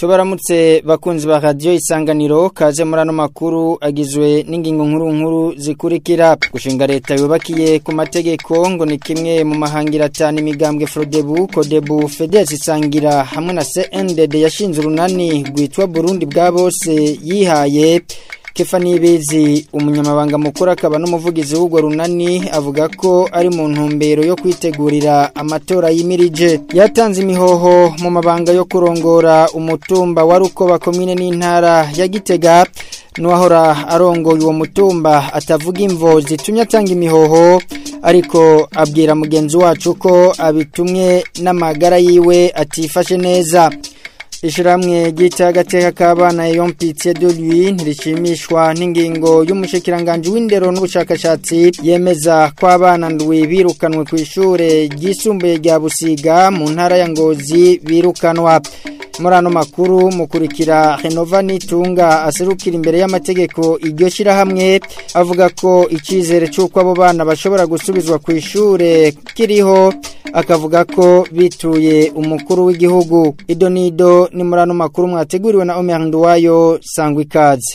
tubaramutse bakunzi ba radiyo isanganiro kaze muri ano makuru agizwe n'ingingo nkuru nkuru zikurikira gushinga leta yubakiye ku mategeko ngo ni kimwe mu mahangira atanu imigambwe frodebu kodebu fedesi isangira hamwe na cndd yashinze urunani rwitwa burundi bwa bose yihaye kefa nibizi umunyamabanga mukuru akaba n'umuvugizi w'urwo runani avuga ko ari mu ntumbero yo kwitegurira amatora yimirije yatanze imihoho mu mabanga yo kurongora umutumba wa rukoba komine n'intara ya gitega n'uwahora arongoye uwo mutumba atavuga imvo zitumye atanga imihoho ariko abwira mugenzi wacu ko abitumwe n'amagara yiwe atifashe neza Ishiramwe gita agateka k'abana yompitiye de lui ntirishimishwa n'ingingo y'umushikiranganje w'indero n'ubushakashatsi yemeza ko abana ndwi birukanwe ku ishure ryisumbuye rya Busiga mu ntara ya Ngozi birukanwa muri ano makuru mukurikira Renova Nitunga aserukira imbere y'amategeko iryo shirahamwe avuga ko icizere cy'uko abo bana bashobora gusubizwa ku ishure kiriho akavuga ko bituye umukuru w'igihugu idonido ni muri ano makuru mwateguriwe na Omer Nduwayo sangwa ikaze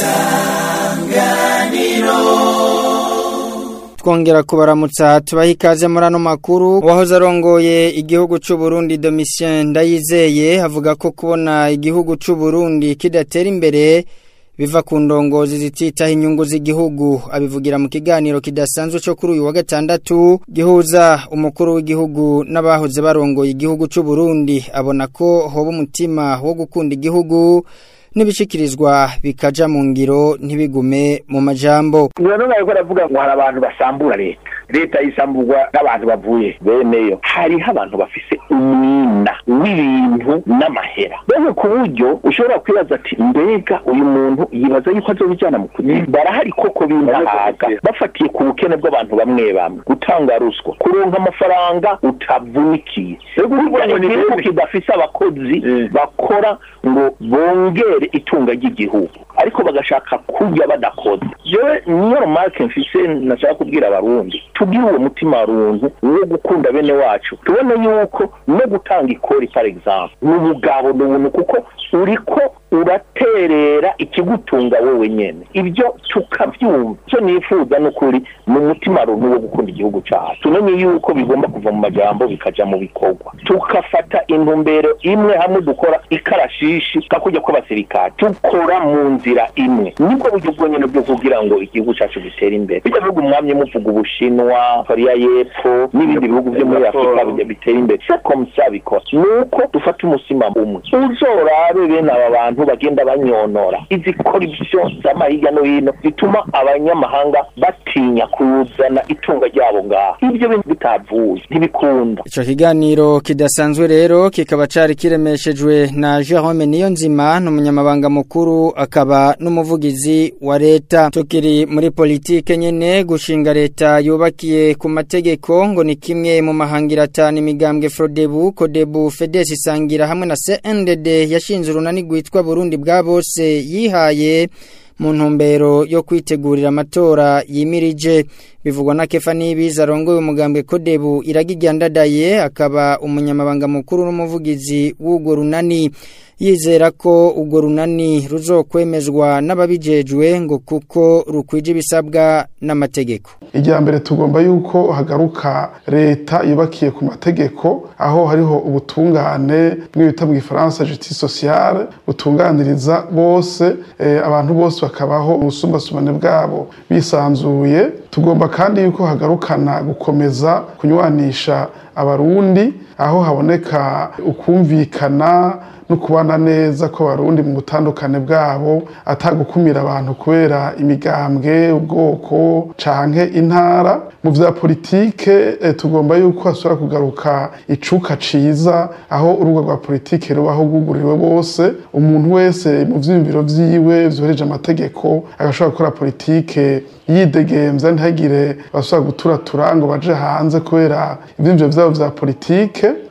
isanganiro twongera kubaramutsa tubaha ikaze muri ano makuru wahoze arongoye igihugu cy'u Burundi Domitien Ndayizeye avuga ko kubona igihugu cy'u Burundi kidatera imbere biva ku ndongozi zititaho inyungu z'igihugu abivugira mu kiganiro kidasanzwe cyo kuri uyu wa gatandatu gihuza umukuru w'igihugu n'abahoze barongoye igihugu cy'u Burundi abona ko hoba umutima wo gukunda igihugu nibishikirizwa bikaja mu ngiro ntibigume mu majambo none nariko aravuga ngo hari abantu basambura leta leta isamburwa n'abantu bavuye beneyo hariho abantu bafise umwina w'ibintu n'amahera mbese ku buryo ushobora kwibaza ati mbega uyu muntu yibaza yuko azobijana mu kuzimu barahari koko b'indahaga bafatiye ku bukene bw'abantu bamwe bamwe gutanga ruswa kuronka amafaranga utavunikiye igihugu kidafise abakozi bakora ngo bongere itunga ry'igihugu ariko bagashaka kurya badakoze jewe niyo remarke mfise nashaka kubwira abarundi tugire uwo mutima runtu wo gukunda bene wacu tubone yuko no gutanga ikori par exemple ni ubugabo ni ubuntu kuko uriko uraterera ikigutunga wowe nyene ibyo tukavyumva icyo nifuza n'ukuri ni umutima runtu wo gukunda igihugu cacu tumenye yuko bigomba kuva mu majambo bikaja mu bikorwa tukafata intumbero imwe hamwe dukora ikarashishi kakujya kw'abasirikare dukora mu nzira imwe nibwo buryo bwonyene bwo kugira ngo igihugu cacu gitere imbere bijya bihugu mwamye muvuga ubushinwa korea y'epfo n'ibindi bihugu vyo muri afurika bitera imbere se komsa bikora nuko dufata umusima umwe uzorabe bene aba bantu bagenda banyonora izi korupsiyo z'ama hirya no hino zituma abanyamahanga batinya kuzana itunga ryabo ngaha ibyo bintu bitavuye ntibikunda ico kiganiro kidasanzwe rero kikaba cari kiremeshejwe na Jerome Niyonzima n'umunyamabanga mukuru akaba n'umuvugizi wa leta tukiri muri politike nyene gushinga leta yubakiye ku mategeko ngo ni kimwe mu mahangira atanu imigambwe Frodebu Kodebu Fedesi isangira hamwe na CNDD yashinze urunani rwitwa Burundi bwa bose yihaye mu ntumbero yo kwitegurira amatora yimirije bivugwa na Kefa Nibiza arongoye umugambwe Kodebu iragijyandadaye akaba umunyamabanga mukuru n'umuvugizi w'ugo runani yizera ko urwo runani ruzokwemezwa n'ababijejwe ngo kuko rukwije ibisabwa n'amategeko ijya mbere tugomba yuko hagaruka leta yubakiye ku mategeko aho hariho ubutungane bw'ibita mu gifaransa justice sociale butunganiriza bose abantu bose bakabaho ubusumbasumbane bwabo bisanzuye tugomba kandi yuko hagarukana gukomeza kunywanisha abarundi aho haboneka ukumvikana no kubana neza ko barundi mu butandukane bwabo atagukumira abantu kubera imigambwe ubwoko canke intara mu vya politike e, tugomba yuko hasubira kugaruka icuka ciza aho urubuga rwa politike rubaho rwuguriwe bose umuntu wese mu vyiyumviro vyiwe vyohereje amategeko agashobora gukora politike yidegemvya ntihagire basubira guturatura ngo baje hanze kubera ivyiyumviro vyabo vya politike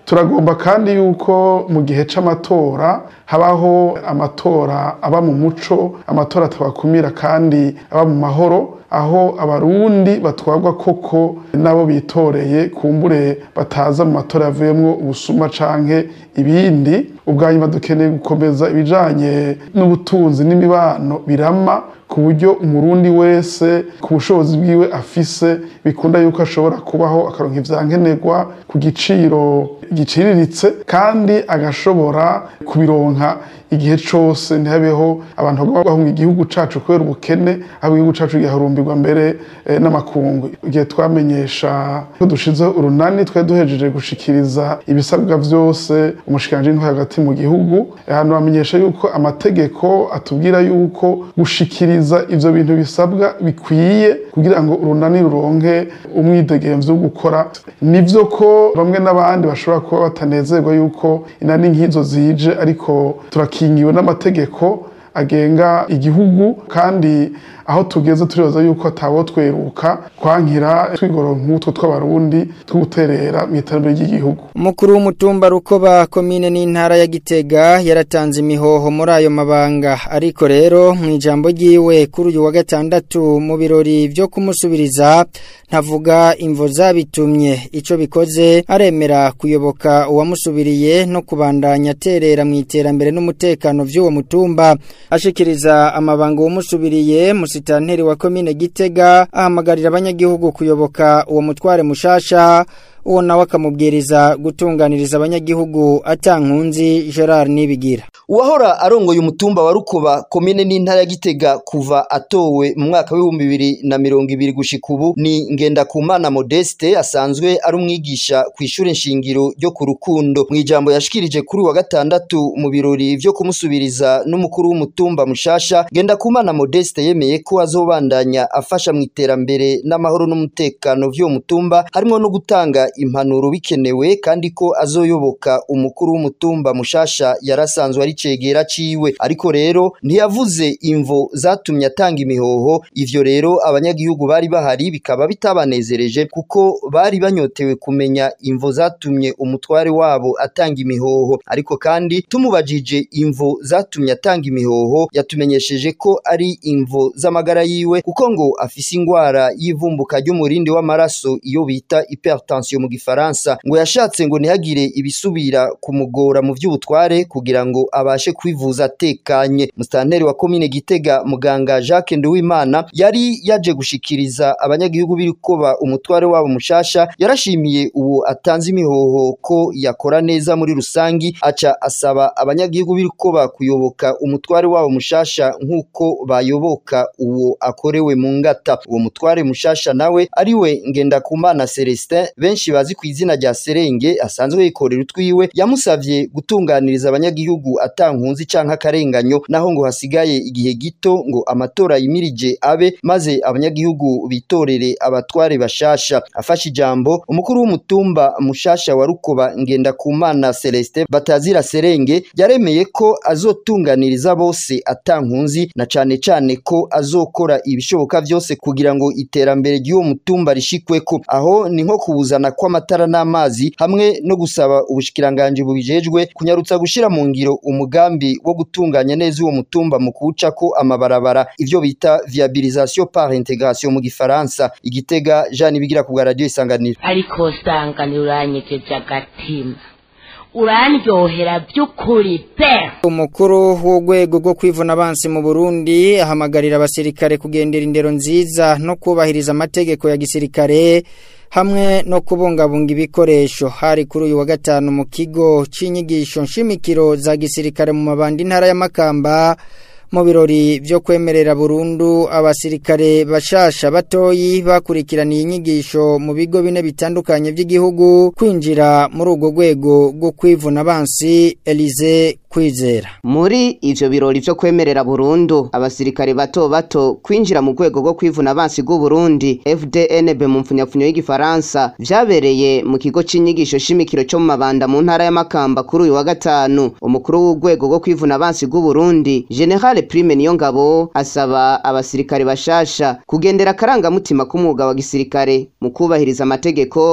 turagomba kandi yuko mu gihe c'amatora habaho amatora aba mu muco amatora atabakumira kandi aba mu mahoro aho abarundi batwarwa koko nabo bitoreye kumbure bataza mu matora yavuyemwo ubusuma canke ibindi ubwa nyuma dukeneye gukomeza ibijanye n'ubutunzi n'imibano birama ku buryo umurundi wese ku bushobozi bwiwe afise bikunda yuko ashobora kubaho akaronka ivyankenerwa ku giciro giciriritse kandi agashobora kubironka igihe cose ntihabeho abantu bagomba bahunga igihugu cacu kubera ubukene aho igihugu cacu giharumbirwa mbere eh, n'amakungu igihe twamenyesha ko dushizeho urunani twari duhejeje gushikiriza ibisabwa vyose umushikiranje w'intwari hagati mu gihugu ahantu bamenyesha yuko amategeko atubwira yuko gushikiriza ivyo bintu bisabwa bikwiye kugira ngo urunani ruronke umwidegemvyo wo gukora nivyo ko bamwe n'abandi bashobora kuba batanezerwa yuko inani nk'izo zije ariko turakingiwe n'amategeko agenga igihugu kandi aho tugeze turibaza yuko atawo tweruka kwankira twigoro nk'utwo tw'abarundi two guterera mu iterambere ry'igihugu umukuru w'umutumba rukoba komine n'intara ya gitega yaratanze imihoho muri ayo mabanga ariko rero mu ijambo ryiwe kuri uyu wa gatandatu mu birori byo kumusubiriza ntavuga imvo zabitumye ico bikoze aremera kuyoboka uwamusubiriye no kubandanya aterera mu iterambere n'umutekano vy'uwo mutumba ashikiriza amabanga uwamusubiriye musitanteri wa komine gitega ahamagarira abanyagihugu kuyoboka uwo mutware mushasha uwo nawe akamubwiriza gutunganiriza abanyagihugu atankunzi Gerard Nibigira uwahora arongoye umutumba wa rukoba komine n'intara ya gitega kuva atowe mu mwaka w'ibihumbi bibiri na mirongo ibiri gushika ubu ni ngendakumana modeste asanzwe ari umwigisha ku ishure nshingiro ryo ku rukundo mu ijambo yashikirije kuri wa gatandatu mu birori vyo kumusubiriza n'umukuru w'umutumba mushasha ngendakumana modeste yemeye ko azobandanya afasha mu iterambere n'amahoro n'umutekano vy'uwo mutumba harimo no gutanga impanuro bikenewe kandi ko azoyoboka umukuru w'umutumba mushasha yarasanzwe ari cegera ciwe ariko rero ntiyavuze imvo zatumye atanga imihoho ivyo rero abanyagihugu bari bahari bikaba bitabanezereje kuko bari banyotewe kumenya imvo zatumye umutware wabo atanga imihoho ariko kandi tumubajije imvo zatumye atanga imihoho yatumenyesheje ko ari imvo z'amagara yiwe kuko ngo afise ingwara y'ivumbuka ry'umurindi w'amaraso iyo bita hypertension mu gifaransa ngo yashatse ngo ntihagire ibisubira kumugora mu vy'ubutware kugira ngo abashe kwivuza atekanye mustanteri wa komine Gitega muganga Jacques Nduwimana yari yaje gushikiriza abanyagihugu birikoba umutware wabo mushasha yarashimiye uwo atanze imihoho ko yakora neza muri rusangi aca asaba abanyagihugu birikoba kuyoboka umutware wabo mushasha nkuko bayoboka uwo akorewe mu ngata uwo mutware mushasha nawe ariwe Ngendakumana Celestin benshi bazi ku izina rya Serenge asanzwe yikorera utwiwe yamusavye gutunganiriza abanyagihugu atankunzi canke akarenganyo naho ngo hasigaye igihe gito ngo amatora yimirije abe maze abanyagihugu bitorere abatware bashasha afashe ijambo umukuru w'umutumba mushasha wa Rukoba Ngendakumana Celestin batazira Serenge yaremeye ko azotunganiriza bose atankunzi na cane cane ko azokora ibishoboka vyose kugira ngo iterambere ry'uwo mutumba rishikweko aho ni nko kubuzana kw'amatara n'amazi hamwe no gusaba ubushikiranganje bubijejwe kunyarutsa gushira mu ngiro umugambi wo gutunganya neza uwo mutumba mu kuwucako amabarabara ivyo bita viabilisation par intégration mu gifaransa igitega Jean Bigira ku bwa radio isanganiro ariko sanganira uranyegeje agatima urandyohera by'ukuri pe umukuru w'urwego rwo kwivuna abansi mu Burundi ahamagarira abasirikare kugendera indero nziza no kubahiriza amategeko ya gisirikare hamwe no kubungabunga ibikoresho hari kuri uyu wa gatanu mu kigo c'inyigisho nshimikiro za gisirikare mu mabandi ntara y'amakamba mu birori byo kwemerera burundu abasirikare bashasha batoyi bakurikiraniye inyigisho mu bigo bine bitandukanye by'igihugu kwinjira muri urwo rwego rwo kwivuna abansi Elize kwizera muri ivyo birori vyo kwemerera burundu abasirikare bato bato kwinjira mu rwego rwo kwivuna abansi bw'u Burundi FDNB mu mfunyapfunyo y'igifaransa vyabereye mu kigo c'inyigisho shimikiro cyo mu mabanda mu ntara y'amakamba kuri uyu wa gatanu umukuru w'urwego rwo kwivuna abansi bw'u Burundi General Prime Niyongabo asaba abasirikare bashasha kugendera akarangamutima k'umwuga wa gisirikare mu kubahiriza amategeko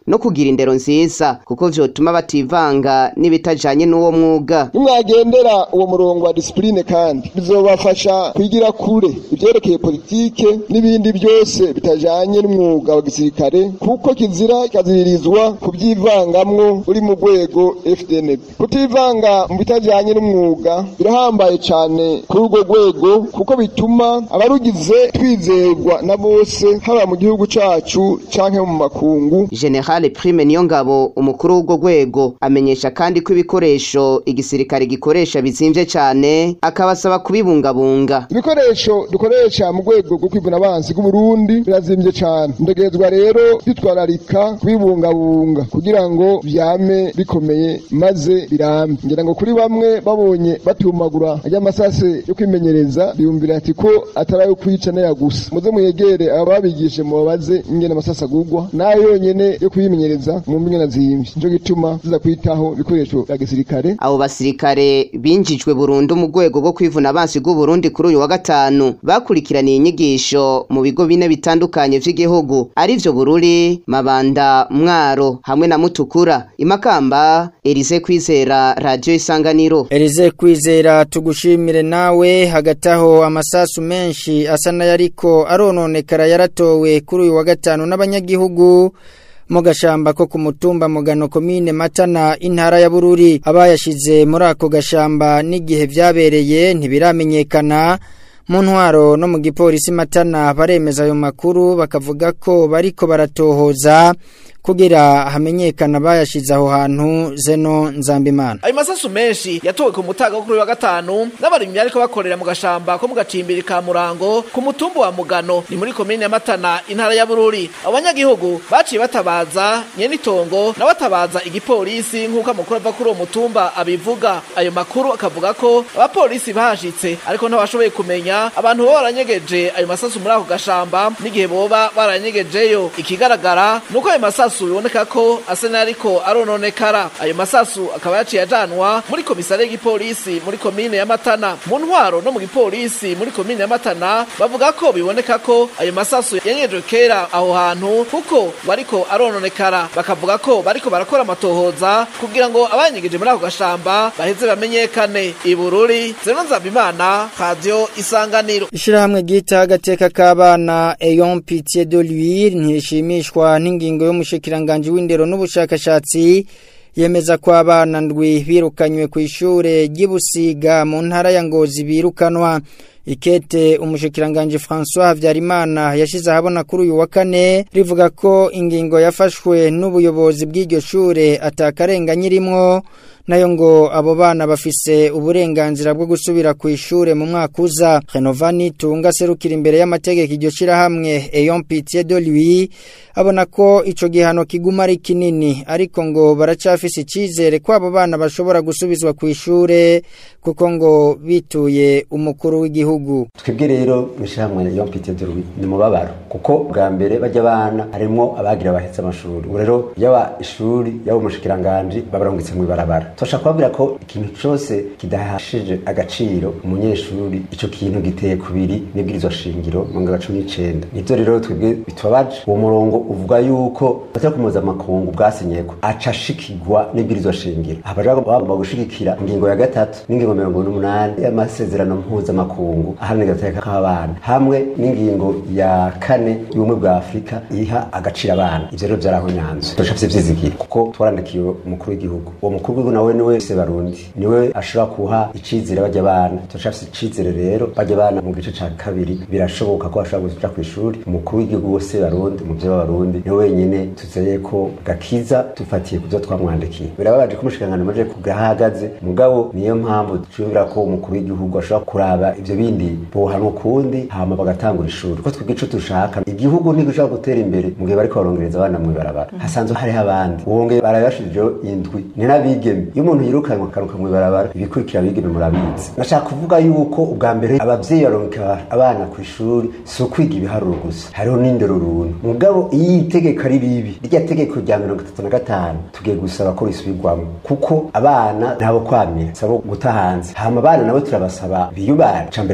no kugira indero nziza kuko vyotuma bativanga n'ibitajanye n'uwo mwuga nimwagendera uwo murongo wa disipurine kandi bizobafasha kwigira kure ivyerekeye politike n'ibindi byose bitajanye n'umwuga wa gisirikare kuko kizira kikaziririzwa kubyivangamwo uri mu rwego FDNB kutivanga mu bitajanye n'umwuga birahambaye cane kuri urwo rwego kuko bituma abarugize twizerwa na bose haba mu gihugu cacu canke mu makungu General Prime Niyongabo umukuru w'urwo rwego amenyesha kandi ko ibikoresho igisirikare gikoresha bizimvye cane akabasaba kubibungabunga ibikoresho dukoresha mu rwego rwo kwivuna abansi bw'uburundi birazimvye cane ndegerezwa rero kwitwararika kubibungabunga kugira ngo vyame bikomeye maze birambe ngira ngo kuri bamwe babonye batumagura ry'amasase yo kwimenyereza biyumvira ati ko atari ayo kwica naya gusa muze muyegere ababigishe mubabaze ingene amasase agurwa nayo yonyene yo kuyimenyereza mu mbingana zimvye nico gituma ziza kwitaho ibikoresho vya gisirikare abo basirikare binjijwe burundu mu rwego rwo kwivuna abansi bw'uburundi kuri uyu wa gatanu bakurikiraniye inyigisho mu bigo bine bitandukanye vy'igihugu arivyo bururi mabanda mwaro hamwe na mutukura imakamba Elise kwizera radio isanganiro Elize kwizera tugushimire nawe hagati aho amasasu menshi asa n'ayariko arononekara yaratowe kuri uyu wa gatanu n'abanyagihugu mu gashamba ko ku mutumba mugano komine matana intara ya bururi abayashize muri ako gashamba n'igihe vyabereye ntibiramenyekana mu ntwaro no mu gipolisi matana baremeza ayo makuru bakavuga ko bariko baratohoza kugira hamenyekana bayashize aho hantu zeno nzambimana ayo masasu menshi yatowe ku mutaga kuri wa gatanu n'abarimyi ariko bakorera mu gashamba ko mu gacimbiri ka murango ku mutumba wa mugano ni muri komine ya matana intara ya bururi abanyagihugu baciye batabaza nyenitongo na batabaza igipolisi nk'uko amakuru ava kuri uwo mutumba abivuga ayo makuru akavuga ko abapolisi bahashitse ariko ntibashoboye kumenya abantu boba baranyegeje ayo masasu muri ako gashamba n'igihe boba baranyegejeyo ikigaragara ni uko ayo masasu biboneka ko asa n'ariko arononekara ayo masasu akaba yaciye ajanwa muri komisare y'igipolisi muri komine ya matana mu ntwaro no mu gipolisi muri komine ya matana bavuga ko biboneka ko ayo masasu yanyejwe kera aho hantu kuko bariko arononekara bakavuga ko bariko barakora amatohoza kugira ngo abanyegeje muri ako gashamba baheze bamenyekane ibururi zeno nzabimana radio isanganiro Ishirahamwe gita agateka k'abana Eyon Pitié de l'Huile ntishimishwa n'ingingo y'umushikiranganje w'indero n'ubushakashatsi yemeza ko abana ndwi birukanywe ku ishure ry'Ibusiga mu ntara ya Ngozi birukanwa ikete umushikiranganje François Havyarimana yashize ahabona kuri uyu wa kane rivuga ko ingingo yafashwe n'ubuyobozi bw'iryo shure atakarenga nyirimwo nayo ngo abo bana bafise uburenganzira bwo gusubira ku ishure mu mwaka uza Renovani tunga serukira imbere y'amategeko iryo shirahamwe Eyon Pitié de lui abona ko ico gihano kiguma ari kinini ariko ngo baracafise icizere ko abo bana bashobora gusubizwa ku ishure kuko ngo bituye umukuru w'igihugu twebwe rero mwishirahamwe Eyon Pitié de lui ni mubabaro kuko bwa mbere bajya abana harimo abagira bahetse amashuri ubu rero yaba ishuri yaba umushikiranganje babarungitse mu ibarabara tosha kubabwira ko ikintu cyose kidahashije agaciro umunyeshuri ico kintu giteye kubiri n'ibwirizwa shingiro mu ngabo cumi n'icenda nivyo rero twebwe bitubabaje uwo murongo uvuga yuko batari kumuza amakungu bwasinyeko aca ashikirwa n'ibwirizwa shingiro aha baja bagomba gushigikira ingingo ya gatatu n'ingingo mirongo n'umunani y'amasezerano mpuzamakungu aharanira agateka k'abana hamwe n'ingingo ya kane y'ubumwe bwa afurika iha agaciro abana ivyo rero vyarahonyanzwe turashafise vyizigiro kuko twarandikiye umukuru w'igihugu uwo mukuru w'igihugu nawe niwe se barundi niwe ashobora kuha icizere bajya abana turashafise icizere rero bajya abana mu gice ca kabiri birashoboka ko bashobora kuja kw'ishuri umukuru w'igihugu wose barundi umuvyeyi w'abarundi niwe wenyene tuzeye ko gakiza dufatiye kuvyo twamwandikiye birababaje ko umushikiranganji amaze kugahagaze mugabo niyo mpamvu twiyumvira ko umukuru w'igihugu ashobora kuraba ivyo bindi bohanwa ukundi hama bagatangura ishuri ko twebwe ico dushaka igihugu ntigishobora gutera imbere mu gihe bariko barongereza abana mw'ibarabara hasanzwe hariho abandi wongeye barabashijeho indwi ni n'abigeme iyo umuntu yirukanwe akaruka mw'ibarabara ibikurikira abigeme murabizi nashaka kuvuga yuko ubwa mbere abavyeyi baronka abana ku ishuri si ukwiga ibiharuro gusa hariho n'indero runtu mugabo iyo itegeko ari ribi rya tegeko rya mirongo itatu na gatanu tugiye gusaba ko risubirwamo kuko abana ntabo kwamira sabo guta hanze hama abana nabo turabasaba biyubare ca mbere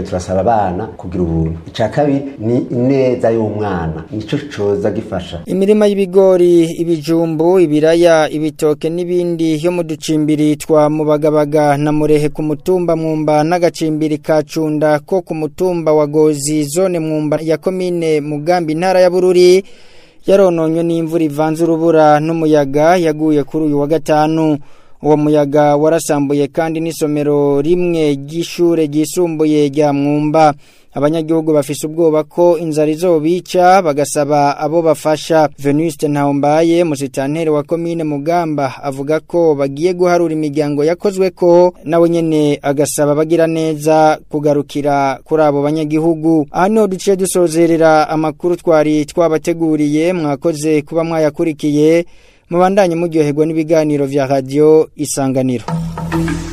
mbere turasaba abana kugira ubuntu icya kabiri ni ineza y'umwana nicyo coza gifasha imirima y'ibigori ibijumbu ibiraya ibitoke n'ibindi yo mu ducimbiri twa mubagabaga na murehe ku mutumba mwumba n'agacimbiri ka cunda ko ku mutumba wa gozi zone mwumba ya komine mugambi intara ya bururi yarononywe n'imvura ivanze urubura n'umuyaga yaguye kuri uyu wa gatanu uwo muyaga warasambuye kandi n'isomero rimwe ry'ishure ryisumbuye rya mwumba abanyagihugu bafise ubwoba ko inzara izobica bagasaba abo bafasha Venuste Ntawombaye musitanteri wa komine Mugamba avuga ko bagiye guharura imiryango yakozwe ko nawe nyene agasaba bagira neza kugarukira kuri abo banyagihugu aha niho duciye dusozerera amakuru twari twabateguriye mwakoze kuba mwayakurikiye mubandanye muryoherwa n'ibiganiro vya radio isanganiro